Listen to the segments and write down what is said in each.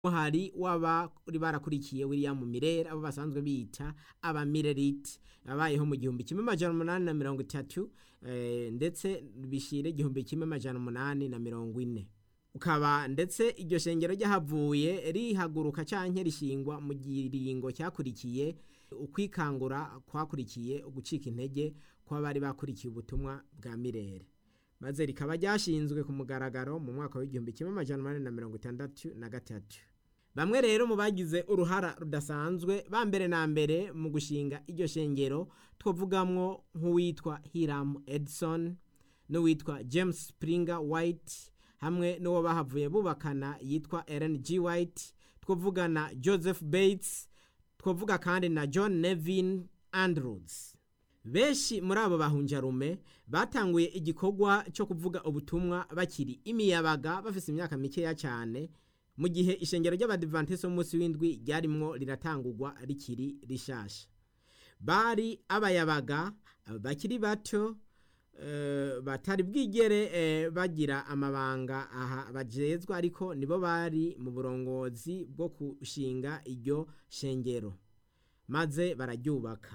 hari w'abari barakurikiye William Mirere abo basanzwe bita abamirerite yabayeho mu gihumbi kimwe amajana umunani na mirongo itatu eh, ndetse bishire igihumbi kimwe amajana umunani na mirongo ine ukaba ndetse iryo shengero ryahavuye rihaguruka canke rishingwa mu giringo cyakurikiye ukwikangura kwakurikiye ugucika intege kw'abari bakurikiye ubutumwa bwa Mirere maze rikaba ryashinzwe ku mugaragaro mu mwaka w'igihumbi kimwe amajana umunani na mirongo itandatu na gatatu bamwe rero mu bagize uruhara rudasanzwe ba mbere na mbere mu gushinga iryo shengero twavugamwo nk'uwitwa Hiram Edson n'uwitwa James Springer White hamwe n'uwo bahavuye bubakana yitwa Ellen G White twavugana Joseph Bates twavuga kandi na John Nevin Andrews benshi muri abo bahunjarume batanguye igikorwa cyo kuvuga ubutumwa bakiri imiyabaga bafise imyaka mikeya cyane mu gihe ishengero ry'abadivantisi b'umunsi w'indwi ryarimwo riratangurwa rikiri rishasha bari abayabaga bakiri bato eh, batari bwigere eh, bagira amabanga aha bajezwa ariko nibo bari mu burongozi bwo kushinga iryo shengero maze bararyubaka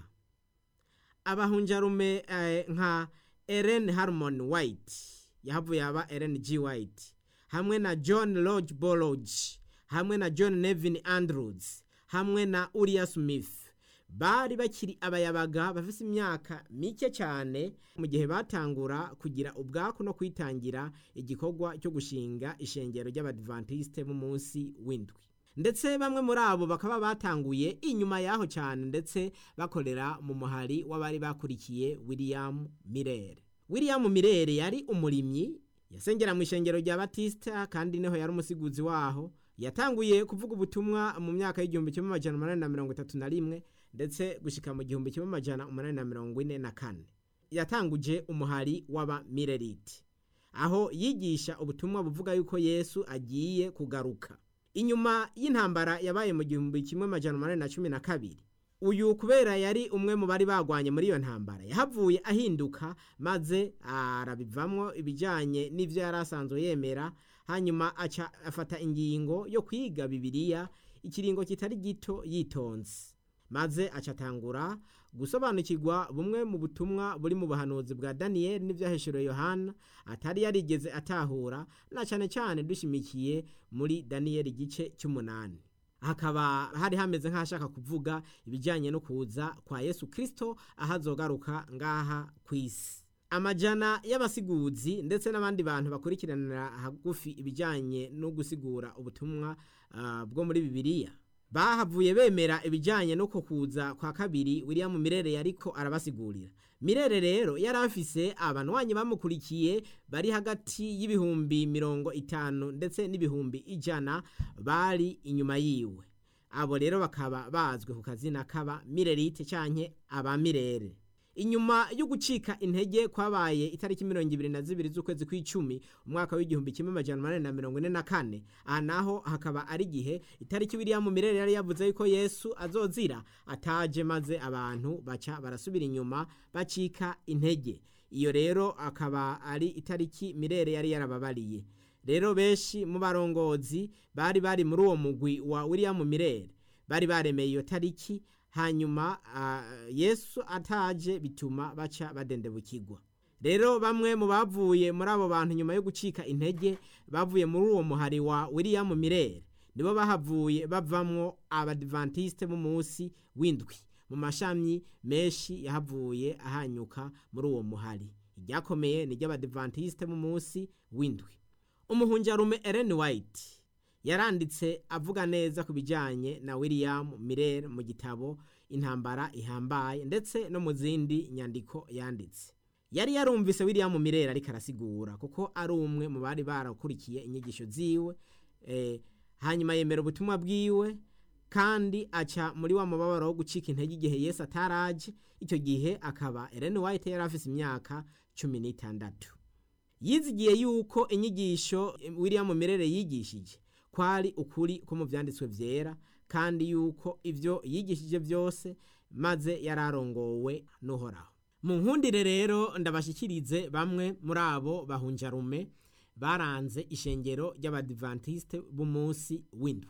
abahunjarume eh, nka Ellen Harmon White yahavuye aba Ellen G White hamwe na John Lodge Bolodge hamwe na John Nevin Andrews hamwe na Uriah Smith bari bakiri abayabaga bafise imyaka mike cyane mu gihe batangura kugira ubwaku no kwitangira igikorwa cyo gushinga ishengero ry'abadventiste b'umunsi w'indwi ndetse bamwe muri abo bakaba batanguye inyuma yaho cyane ndetse bakorera mu muhari w'abari bakurikiye William Mirere William Mirere yari umurimyi yasengera mu ishengero rya Batista kandi niho yari umusiguzi waho yatanguye kuvuga ubutumwa mu myaka y'igihumbi kimwe amajana umunani na mirongo itatu na rimwe ndetse gushika mu gihumbi kimwe amajana umunani na mirongo ine na kane yatanguje umuhari w'abamirerite aho yigisha ubutumwa buvuga yuko yesu agiye kugaruka inyuma y'intambara yabaye mu gihumbi kimwe amajana umunani na cumi na kabiri uyu kubera yari umwe mu bari bagwanye muri iyo ntambara yahavuye ahinduka maze arabivamwo ibijyanye n'ibyo yari asanzwe yemera hanyuma aca afata ingingo yo kwiga bibiliya ikiringo kitari gito yitonze maze acatangura gusobanukirwa bumwe mu butumwa buri mu buhanuzi bwa daniyeli n'ibyaheshuriwe yohana atari yarigeze atahura na cyane cyane dushimikiye muri daniyeli igice cy'umunani hakaba hari hameze nk'ahashaka kuvuga ibijyanye no kuza kwa yesu kirisito aho azogaruka ngaha ku isi amajana y'abasiguzi ndetse n'abandi bantu bakurikiranira hagufi ibijyanye no gusigura ubutumwa ah, bwo muri bibiliya bahavuye bemera ibijyanye no kukuza kwa kabiri William Mirere yariko arabasigurira Mirere rero yari afise abanwanyi bamukurikiye bari hagati y'ibihumbi mirongo itanu ndetse n'ibihumbi ijana bari inyuma yiwe abo rero bakaba bazwi ku kazina kaba Mirerite canke aba Mirere inyuma yo gucika intege kwabaye itariki mirongo ibiri na zibiri z'ukwezi kw'icumi umwaka w'igihumbi kimwe amajana umunani na mirongo ine na kane aha naho hakaba ari igihe itariki William Mirere yari yavuze yuko Yesu azozira ataje maze abantu baca barasubira inyuma bacika intege iyo rero akaba ari itariki Mirere yari yarababariye rero benshi mu barongozi bari bari muri uwo mugwi wa William Mirere bari baremeye iyo tariki hanyuma uh, yesu ataje bituma baca badendebukirwa rero bamwe mu bavuye muri abo bantu nyuma yo gucika intege bavuye muri uwo muhari wa william mirere nibo bahavuye bavamwo abadventiste b'umunsi w'indwi mu mashami menshi yahavuye ahanyuka muri uwo muhari iryakomeye ni ry'abadventiste b'umunsi w'indwi umuhunjarume ellen white yaranditse avuga neza ku bijyanye na William Mirere mu gitabo intambara ihambaye ndetse no mu zindi nyandiko yanditse yari yarumvise William Mirere ariko arasigura kuko ari umwe mu bari barakurikiye inyigisho ziwe eh, hanyuma yemera ubutumwa bwiwe kandi aca muri wa mubabaro wo gucika intege igihe Yesu ataraje icyo gihe akaba Ellen White yari afise imyaka cumi n'itandatu yizigiye yuko inyigisho William Mirere yigishije kwari ukuri ko mu byanditswe byera kandi yuko ibyo yigishije byose maze yararongowe n'uhoraho mu nkundire rero ndabashyikirize bamwe muri abo bahunjarume baranze ishengero ry'abadivantiste b'umunsi w'indwi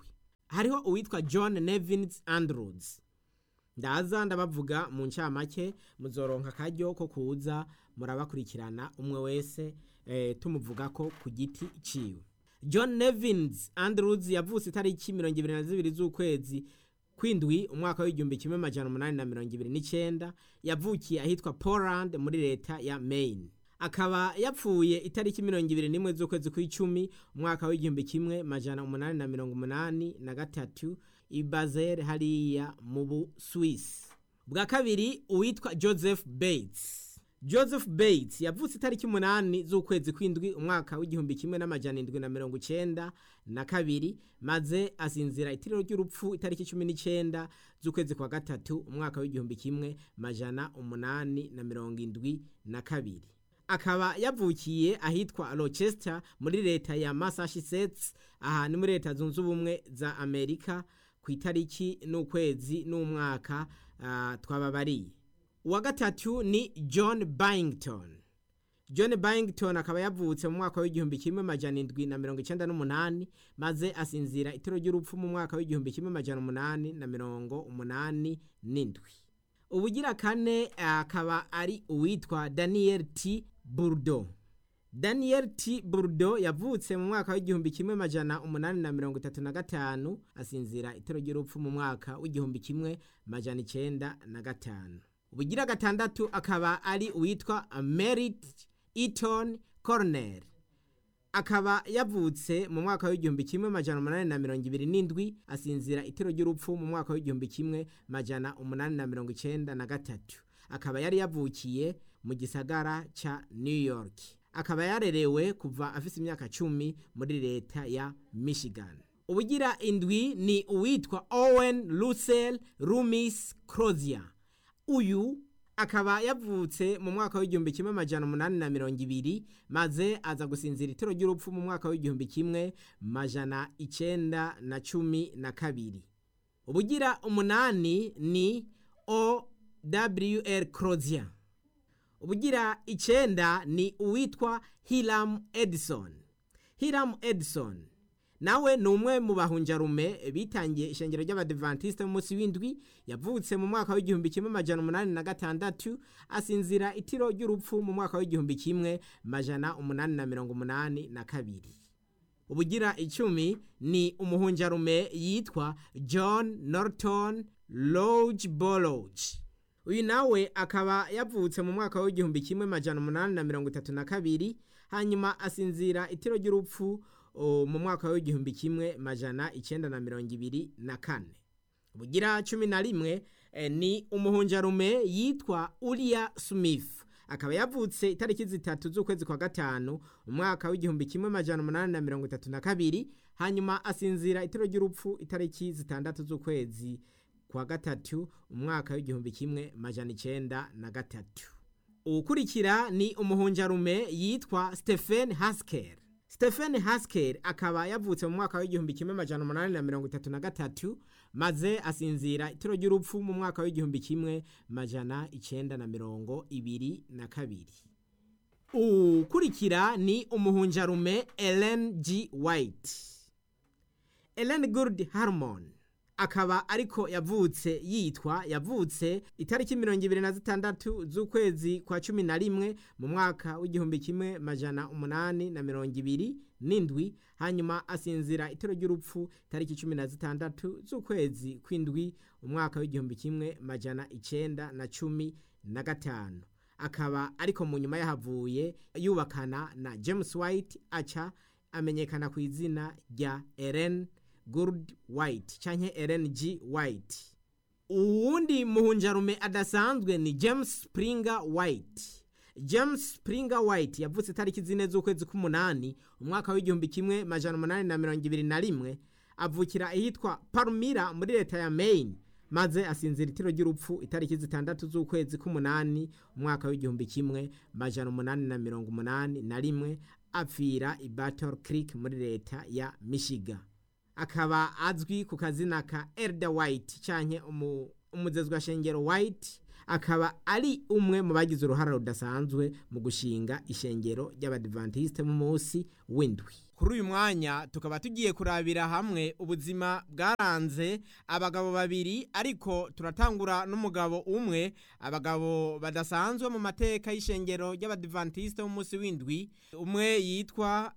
hariho uwitwa john nevins andrews ndaza ndabavuga mu ncamake muzoronka akaryo ko kuza murabakurikirana umwe wese eh, tumuvuga ko ku giti ciwe john nevins andrews yavutse itariki mirongo ibiri na zibiri z'ukwezi kwindwi umwaka w'igihumbi kimwe majana umunani na mirongo ibiri n'icenda yavukiye ahitwa poland muri leta ya maine akaba yapfuye itariki mirongo ibiri n'imwe z'ukwezi kw'icumi umwaka w'igihumbi kimwe majana umunani na mirongo umunani na gatatu i Basel hariya mu Buswisi bwa kabiri uwitwa Joseph Bates Joseph Bates yavutse itariki umunani z'ukwezi kw'indwi umwaka w'igihumbi kimwe n'amajana indwi na mirongo icenda na kabiri maze asinzira itiriro ry'urupfu itariki cumi n'icenda z'ukwezi kwa gatatu umwaka w'igihumbi kimwe majana umunani na mirongo indwi na kabiri akaba yavukiye ahitwa Rochester muri leta ya Massachusetts aha ni muri leta zunze ubumwe za Amerika ku itariki n'ukwezi n'umwaka uh, twababariye uwa gatatu ni John Byington John Byington akaba yavutse mu mwaka w'igihumbi kimwe majana indwi na mirongo icenda n'umunani maze asinzira itiro ry'urupfu mu mwaka w'igihumbi kimwe majana umunani na mirongo umunani n'indwi ubugira kane akaba ari uwitwa Daniel T Burdo Daniel T Burdo yavutse mu mwaka w'igihumbi kimwe majana umunani na mirongo itatu na gatanu asinzira itero ry'urupfu mu mwaka w'igihumbi kimwe majana icenda na gatanu ubugira gatandatu akaba ari uwitwa Merit Eaton Cornell akaba yavutse mu mwaka w'igihumbi kimwe majana umunani na mirongo ibiri n'indwi asinzira itero ry'urupfu mu mwaka w'igihumbi kimwe majana umunani na mirongo icenda na gatatu akaba yari yavukiye mu gisagara ca New York akaba yarerewe kuva afise imyaka cumi muri leta ya Michigan ubugira indwi ni uwitwa Owen Russell Loomis Crozier uyu akaba yavutse mu mwaka w'igihumbi kimwe majana umunani na mirongo ibiri maze aza gusinzira itero ry'urupfu mu mwaka w'igihumbi kimwe majana icenda na cumi na kabiri ubugira umunani ni OWL Crozier ubugira icenda ni uwitwa Hiram Edison Hiram Edison nawe ni umwe mu bahunjarume bitangiye ishengero ry'abadivantiste mu munsi w'indwi yavutse mu mwaka w'igihumbi kimwe majana umunani na gatandatu asinzira itiro ry'urupfu mu mwaka w'igihumbi kimwe majana umunani na mirongo umunani na kabiri ubugira icumi ni umuhunjarume yitwa John Norton Lodge Bolloge uyu nawe akaba yavutse mu mwaka w'igihumbi kimwe majana umunani na mirongo itatu na kabiri hanyuma asinzira itiro ry'urupfu mu mwaka w'igihumbi kimwe majana icenda na mirongo ibiri na kane bugira cumi na rimwe ni umuhunjarume yitwa Uriya Smith akaba yavutse itariki zitatu z'ukwezi kwa gatanu umwaka w'igihumbi kimwe majana umunani na mirongo itatu na kabiri hanyuma asinzira itiro ry'urupfu itariki zitandatu z'ukwezi kwa gatatu umwaka w'igihumbi kimwe majana icenda na gatatu uwukurikira ni umuhunjarume yitwa Stephen Haskell Stephen Haskell akaba yavutse mu mwaka w'igihumbi kimwe majana umunani na mirongo itatu na gatatu maze asinzira itiro ry'urupfu mu mwaka w'igihumbi kimwe majana icenda na mirongo ibiri na kabiri ukurikira ni umuhunjarume Ellen G. White Ellen Good Harmon akaba ariko yavutse yitwa yavutse itariki mirongo ibiri na zitandatu z'ukwezi kwa cumi na rimwe mu mwaka w'igihumbi kimwe majana umunani na mirongo ibiri n'indwi hanyuma asinzira itero ry'urupfu itariki cumi na zitandatu z'ukwezi kw'indwi umwaka w'igihumbi kimwe majana icenda na cumi na gatanu akaba ariko mu nyuma yahavuye yubakana na James White aca amenyekana ku izina rya Ellen Good White canke Ellen G White uwundi muhunjarume adasanzwe ni James Springer White James Springer White yavutse tariki zine z'ukwezi k'umunani umwaka w'igihumbi kimwe majana umunani na mirongo ibiri na rimwe avukira ahitwa Palmyra muri leta ya Maine maze asinzira itiro ry'urupfu itariki zitandatu z'ukwezi k'umunani umwaka w'igihumbi kimwe majana umunani na mirongo umunani na rimwe apfira i Battle Creek muri leta ya Michigan akaba azwi ku kazina ka Elder White canke umuzezwa shengero White akaba ari umwe mu bagize uruhara rudasanzwe mu gushinga ishengero ry'abadivantiste mu munsi w'indwi kuri uyu mwanya tukaba tugiye kurabira hamwe ubuzima bwaranze abagabo babiri ariko turatangura n'umugabo umwe abagabo badasanzwe mu mateka y'ishengero ry'abadivantisite b'umunsi w'indwi umwe yitwa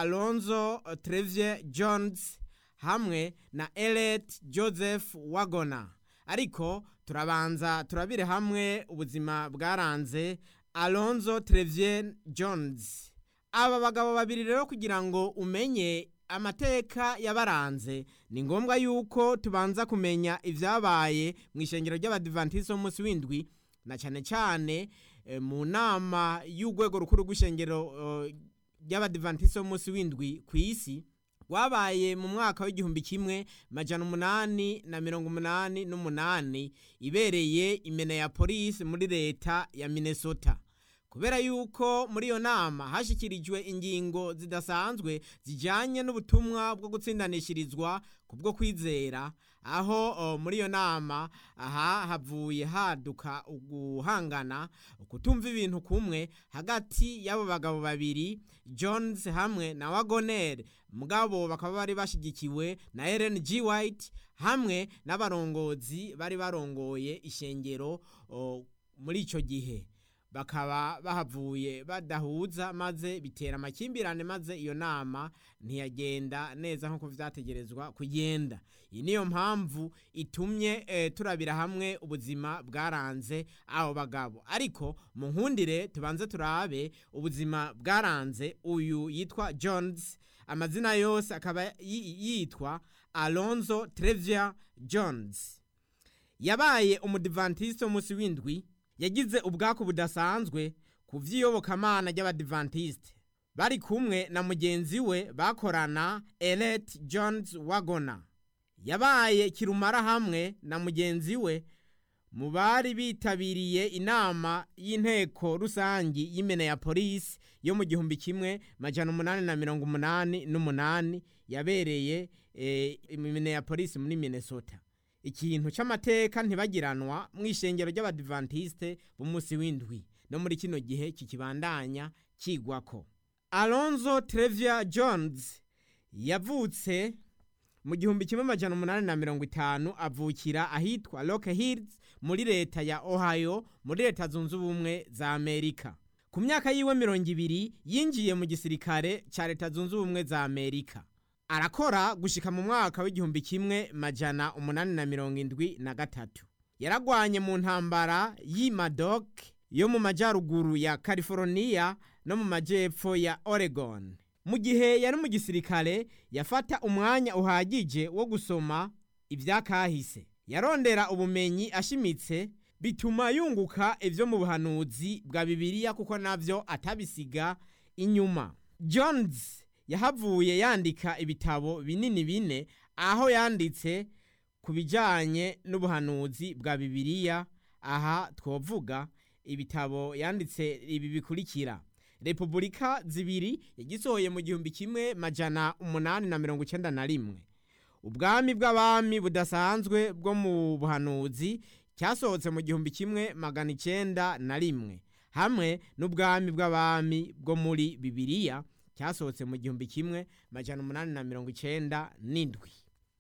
alonzo trevye jones hamwe na eret joseph wagona ariko turabanza turabire hamwe ubuzima bwaranze alonzo trevye jones aba bagabo babiri rero kugira ngo umenye amateka yabaranze ni ngombwa yuko tubanza kumenya ibyabaye mu ishengero ry'abadivantisite b'umunsi w'indwi na cyane cyane eh, mu nama y'urwego rukuru rw'ishengero eh, ry'abadivantisite b'umunsi w'indwi ku isi rwabaye mu mwaka w'igihumbi kimwe majana umunani na mirongo umunani n'umunani ibereye imena ya polisi muri leta ya minnesota kubera yuko muri iyo nama hashyikirijwe ingingo zidasanzwe zijyanye n'ubutumwa bwo gutsindanishirizwa ku bwo kwizera aho o, muri iyo nama aha havuye haduka uguhangana ukutumva ibintu kumwe hagati y'abo bagabo babiri jones hamwe na wagoner mugabo bakaba bari bashyigikiwe na ellen g white hamwe n'abarongozi bari barongoye ishengero o, muri icyo gihe bakaba bahavuye badahuza maze bitera amakimbirane maze iyo nama ntiyagenda neza nk'uko vyategerezwa kugenda iyi niyo mpamvu itumye eh, turabira hamwe ubuzima bwaranze abo bagabo ariko mu nkundire tubanze turabe ubuzima bwaranze uyu yitwa jones amazina yose akaba yi- yitwa alonzo trevia jones yabaye umudivantisite w'umunsi w'indwi yagize ubwaku budasanzwe ku vy'iyobokamana ry'abadivantisite bari kumwe na mugenzi we bakorana elet jones wagona yabaye kirumara hamwe na mugenzi we mu bari bitabiriye inama y'inteko rusangi y'imena ya polisi yo mu gihumbi kimwe majana umunani na mirongo umunani n'umunani yabereye eh, imena ya polisi muri minnesota ikintu c'amateka ntibagiranwa mu ishengero ry'abadivantisite b'umunsi w'indwi no muri kino gihe kikibandanya kigwako alonzo trevia jones yavutse mu gihumbi kimwe majana umunani na mirongo itanu avukira ahitwa rock hills muri leta ya ohio muri leta zunze ubumwe za amerika ku myaka yiwe mirongo ibiri yinjiye mu gisirikare ca leta zunze ubumwe za amerika arakora gushika mu mwaka w'igihumbi kimwe majana umunani na mirongo indwi na gatatu yaragwanye mu ntambara y'imadok yo mu majyaruguru ya california no mu majyepfo ya oregon mu gihe yari mu gisirikare yafata umwanya uhagije wo gusoma ibyakahise yarondera ubumenyi ashimitse bituma yunguka ibyo mu buhanuzi bwa bibiliya kuko navyo atabisiga inyuma jones yahavuye yandika ibitabo binini bine aho yanditse ku bijyanye n'ubuhanuzi bwa bibiliya aha twovuga ibitabo yanditse ibi bikurikira repubulika zibiri yagisohoye mu gihumbi kimwe majana umunani na mirongo icyenda na rimwe ubwami bw'abami budasanzwe bwo mu buhanuzi cyasohotse mu gihumbi kimwe magana icyenda na rimwe hamwe n'ubwami bw'abami bwo muri bibiliya cyasohotse mu gihumbi kimwe majana umunani na mirongo icyenda n'indwi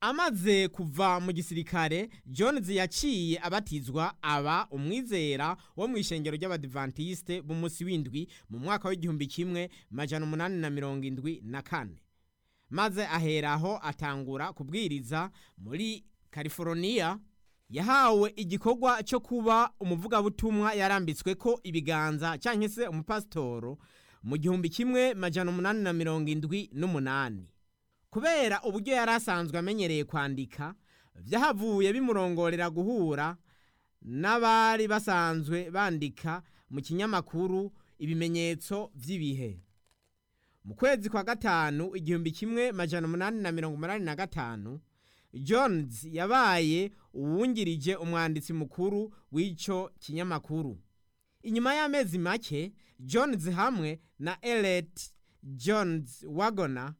amaze kuva mu gisirikare jones yaciye abatizwa aba umwizera wo mu ishengero ry'abadivantisite b'umunsi w'indwi mu mwaka w'igihumbi kimwe majana umunani na mirongo indwi na kane maze aheraho atangura kubwiriza muri california yahawe igikorwa cyo kuba umuvugabutumwa yarambitswe ko ibiganza cyangwa se umupasitoro mu gihumbi kimwe majana umunani na mirongo indwi n'umunani kubera uburyo yari asanzwe amenyereye kwandika byahavuye bimurongorera guhura n'abari basanzwe bandika mu kinyamakuru ibimenyetso by'ibihe mu kwezi kwa gatanu igihumbi kimwe majana umunani na mirongo umunani na gatanu jones yabaye uwungirije umwanditsi mukuru w'icyo kinyamakuru inyuma y'amezi make jones hamwe na elet jones wagona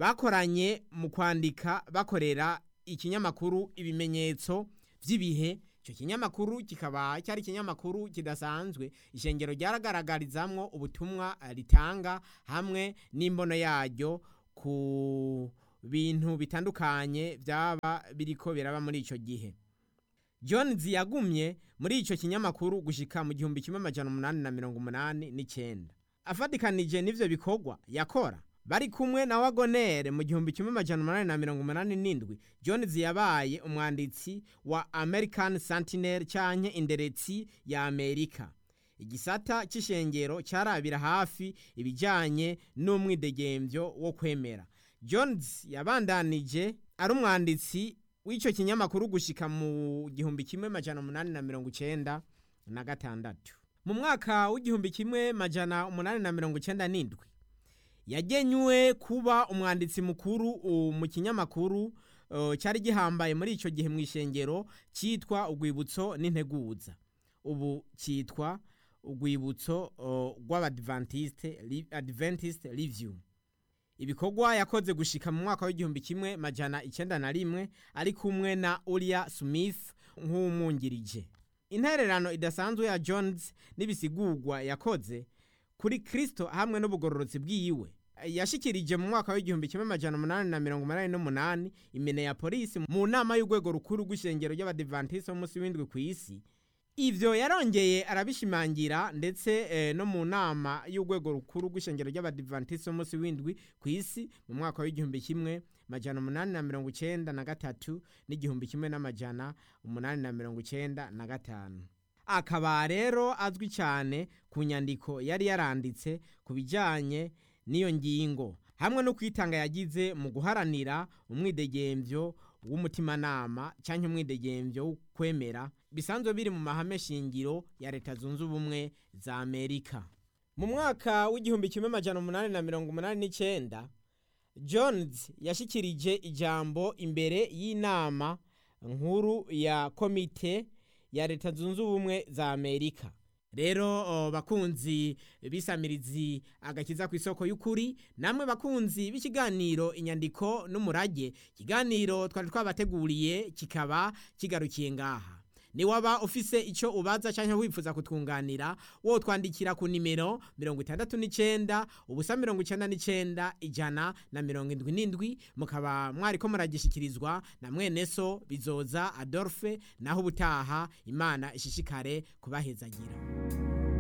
bakoranye mu kwandika bakorera ikinyamakuru ibimenyetso by'ibihe icyo kinyamakuru kikaba cyari ikinyamakuru kidasanzwe ishengero ryaragaragarizamwo ubutumwa ritanga hamwe n'imbono yaryo ku bintu bitandukanye byaba biriko biraba muri icyo gihe jones yagumye muri icyo kinyamakuru gushika mu gihumbi kimwe amajana umunani na mirongo umunani n'icyenda afatikanije n'ivyo bikorwa yakora bari kumwe na wagonere mu gihumbi kimwe amajana umunani na mirongo umunani n'indwi jones yabaye umwanditsi wa american sentinel canke inderetsi ya amerika igisata c'ishengero carabira hafi ibijanye n'umwidegemvyo wo kwemera jones yabandanije ari umwanditsi w'ico kinyamakuru gushika mu gihumbi kimwe majana umunani na mirongo icenda na gatandatu mu mwaka w'igihumbi kimwe majana umunani na mirongo icenda n'indwi yagenywe kuba umwanditsi mukuru uh, mu kinyamakuru uh, cyari gihambaye muri ico gihe mu ishengero cyitwa urwibutso n'integuza ubu cyitwa urwibutso uh, rw'abadventiste adventist review ibikorwa yakoze gushika mu mwaka w'igihumbi kimwe majana icenda na rimwe ari kumwe na Uriah Smith nk'umwungirije intererano idasanzwe ya Jones n'ibisigurwa yakoze kuri Kristo hamwe n'ubugororotsi bwiwe yashikirije mu mwaka w'igihumbi kimwe majana umunani na mirongo umunani n'umunani imene ya polisi mu nama y'urwego rukuru rw'ishengero ry'abadivantisi b'umunsi w'indwi ku isi ivyo yarongeye arabishimangira ndetse eh, no mu nama y'urwego rukuru rw'ishengero ry'abadivantisi b'umunsi w'indwi ku isi mu mwaka w'igihumbi kimwe majana umunani na mirongo icenda na gatatu n'igihumbi kimwe n'amajana umunani na mirongo icenda na gatanu akaba rero azwi cyane ku nyandiko yari yaranditse ku bijyanye n'iyo ngingo hamwe no kwitanga yagize mu guharanira umwidegemvyo w'umutimanama cyangwa umwidegemvyo wo kwemera bisanzwe biri mu mahame shingiro ya leta zunze ubumwe za amerika mu mwaka w'igihumbi kimwe majana umunani na mirongo umunani n'icyenda jones yashyikirije ijambo imbere y'inama nkuru ya komite ya leta zunze ubumwe za amerika rero oh, bakunzi bisamirizi agakiza ku isoko y'ukuri namwe bakunzi b'ikiganiro inyandiko n'umurage ikiganiro twari twabateguriye kikaba kigarukiye ngaha niwaba ufise icyo ubaza cyangwa wifuza kutwunganira wo twandikira ku nimero mirongo itandatu n'icyenda ubusa mirongo icyenda n'icyenda ijana na mirongo indwi n'indwi mukaba mwari ko muragishikirizwa na mwene so bizoza adolphe naho ubutaha imana ishishikare kubahezagira